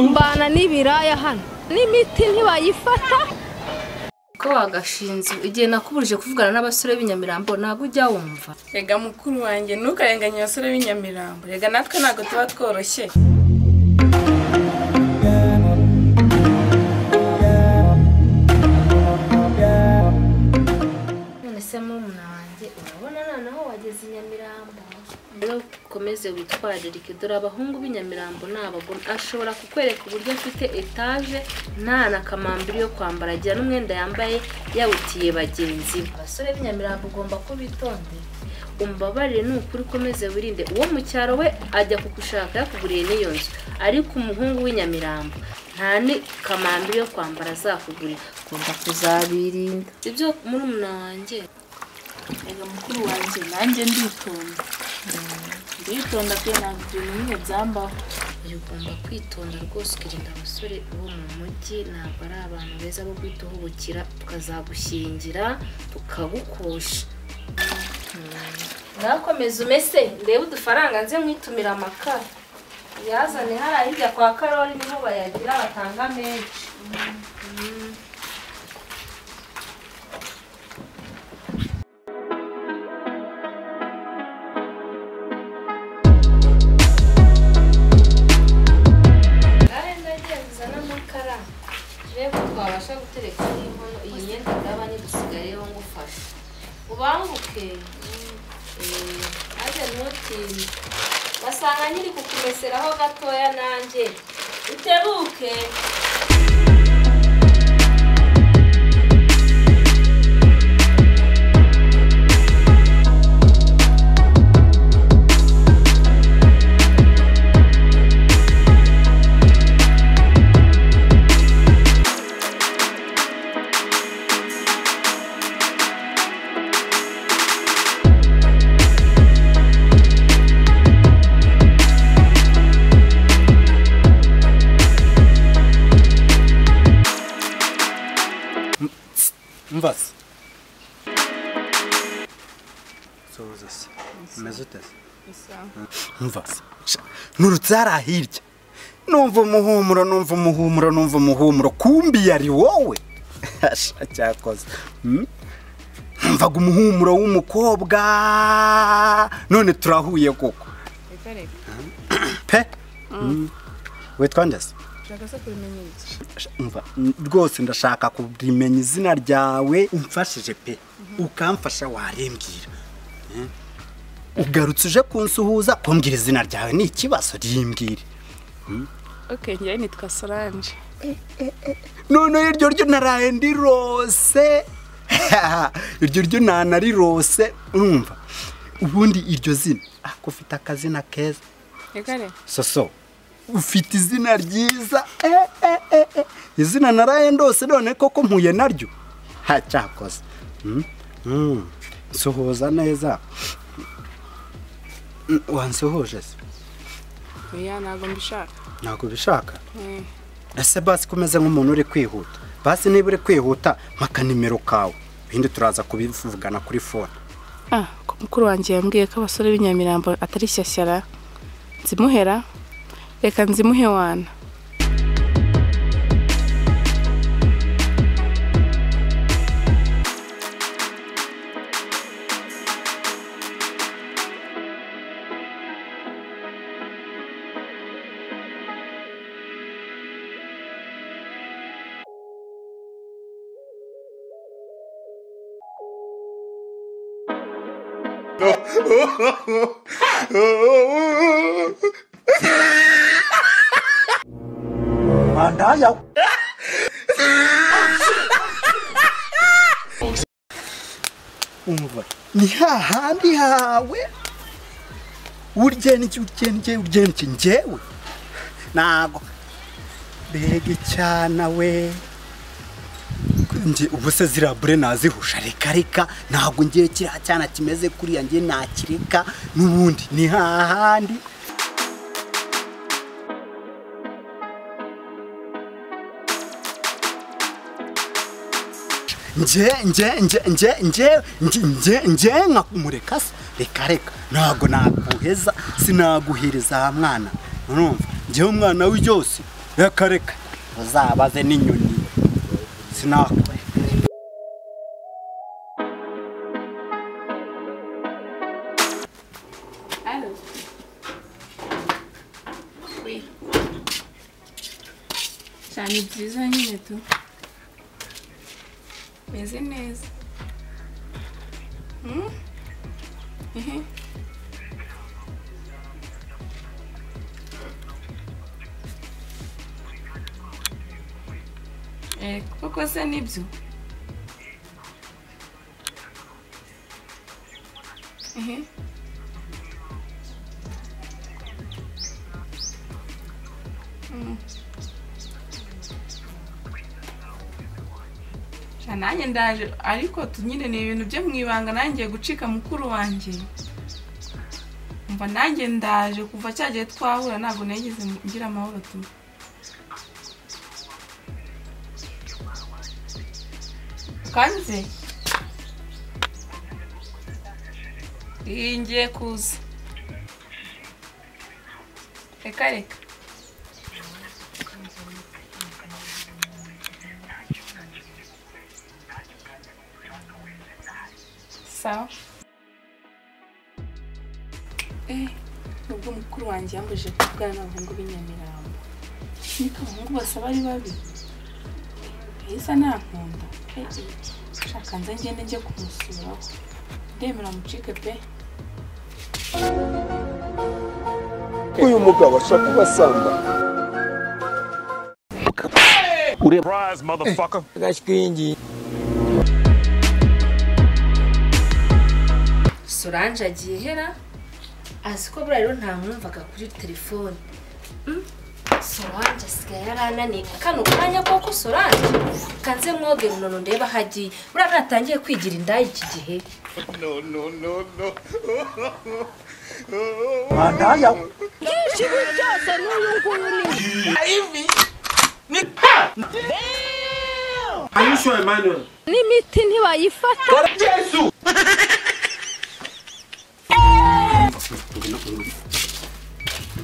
mbana n'ibiraya hano n'imiti ntibayifata ko wagashinze igihe nakuburije kuvugana n'abasore b'inyamirambo ntabwo ujya wumva rega mukuru wanjye ntukarenganye abasore b'inyamirambo rega natwe ntabwo tuba tworoshye none se murumuna wanjye urabona noneho wageze i nyamirambo rero ukomeze witwararike dore abahungu b'inyamirambo ni abagome ashobora kukwereka uburyo afite etaje nta na kamambiri yo kwambara agira n'umwenda yambaye yawutiye bagenzi be abasore b'inyamirambo ugomba kubitondera umbabarire ni ukuri ukomeze wirinde uwo mu cyaro we ajya kugushaka yakuguriye n'iyo nzu ariko umuhungu w'inyamirambo nta ni kamambiri yo kwambara azakugurira ugomba kuzabirinda ibyo murumuna wanjye rega mukuru wanjye nanjye nditonda nditonda pe ntabwo ibintu bimwe byambaho uyu ugomba kwitonda rwose ukirinda abasore bo mu mujyi ntabwo ari abantu beza bo guhita uhubukira tukazagushyingira tukagukosha mwakomeze umese ndebe udufaranga nze nkwitumira amakara yazane hariya hirya kwa karori niho bayagira batanga menshi ngahe ndagiye kuzana amakara turebe ko twabasha gutereka n'inkono iyi myenda ndabane dusigayeho ngufasha ubanguke Eh, maze ntutinye basanga nyiri kukumeseraho gatoya nanjye utebuke umva se soza se umeze ute se umva se sha, nturutse hariya hirya numva umuhumuro numva umuhumuro numva umuhumuro kumbi yari wowe Sha, cyakoze Mm? numvaga umuhumuro w'umukobwa none turahuye koko reka reka pe Mm. witwa nde se ushaka se kubimenya iki umva n- rwose ndashaka kurimenya izina ryawe umfashije pe ukamfasha warimbwira Eh? ugarutse uje kunsuhuza kumbwira izina ryawe ni ikibazo rimbwire oke njyewe nitwa soranje noneho iryo ryo naraye ndirose iryo ryo nanarirose urumva ubundi iryo zina ako ufite akazina keza reka reka soso ufite izina ryiza eh, eh, eh, eh. izina naraye ndose none koko mpuye naryo ha cyakoze Mm, mm. nsuhuza neza Mm, wansuhuje se oya ntabwo mbishaka ntabwo ubishaka Eh, ese basi ko umeze nk'umuntu uri kwihuta basi niba uri kwihuta maka nimero kawe ibindi turaza kubivugana kuri fone ah ko mukuru wanjye yambwiye ko abasore b'inyamirambo atari shyashyara nzimuhera reka nzimuhe wana umva ni hahandi hawe uryenike uryenike uryenike njyewe ntago mbega icyana we Nge- ubu se ziriya bure nazihusha reka reka ntabwo ngiye kiriya cyana kimeze kuriya ngiye nakireka n'ubundi ni hahandi nje nje nje nje nje nje nje nje nka mureka se reka reka ntabwo naguheza sinaguhiriza aha mwana urumva ngewe umwana w'ibyose reka reka uzabaze n'inyoni sinakore cyane byiza nyine tu meze neza Hmm? Ehe. Eh, koko se nibyo Ehe. Sha nanjye ndaje ariko tu nyine ni ibintu byo mu ibanga nanjye gucika mukuru wanjye mva nanjye ndaje kuva cya gihe twahura ntabwo nigeze ngira amahoro tu kanze iyi ngiye kuza reka reka sawa eh nubwo mukuru wanjye yambujije kubwana abahungu b'inyamirambo niko abahungu basaba ari babi yahise ntankunda shaka nze ngende njye kumusuraho ndemera mucike pe uyu mugabo ashaka kuba asamba Surprise, motherfucker. solange agiye hera azi ko buriya rero ntamwumvaga kuri telefone Mm, solange asigaye yarananiye kano kanya koko solange kanze mwoge runono ndeba aho agiye buriya natangiye kwigira indaya iki gihe mwandaya byinshi ibi byose n'uyu nguyu ni Are you sure, Emmanuel? n'imiti ntibayifata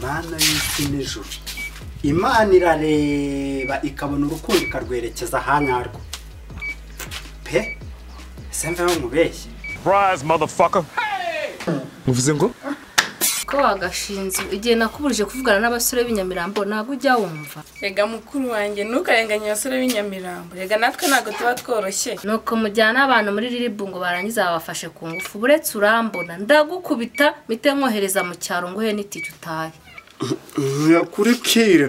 mana y'isi n'ijoro imana irareba ikabona urukundo ikarwerekeza ahanyarwo pe ese mveho mubeshye Surprise, motherfucker. ko wagashinze igihe nakuburije kuvugana n'abasore b'inyamirambo ntabwo ujya wumva rega mukuru wanjye ntukarenganye abasore b'inyamirambo rega natwe ntabwo tuba tworoshye nuko mujyana abantu muri riribu ngo barangiza babafashe ku ngufu buretse urambona ndagukubita mpite mwohereza mu cyaro nguhe n'itike utahe ntiyakurikire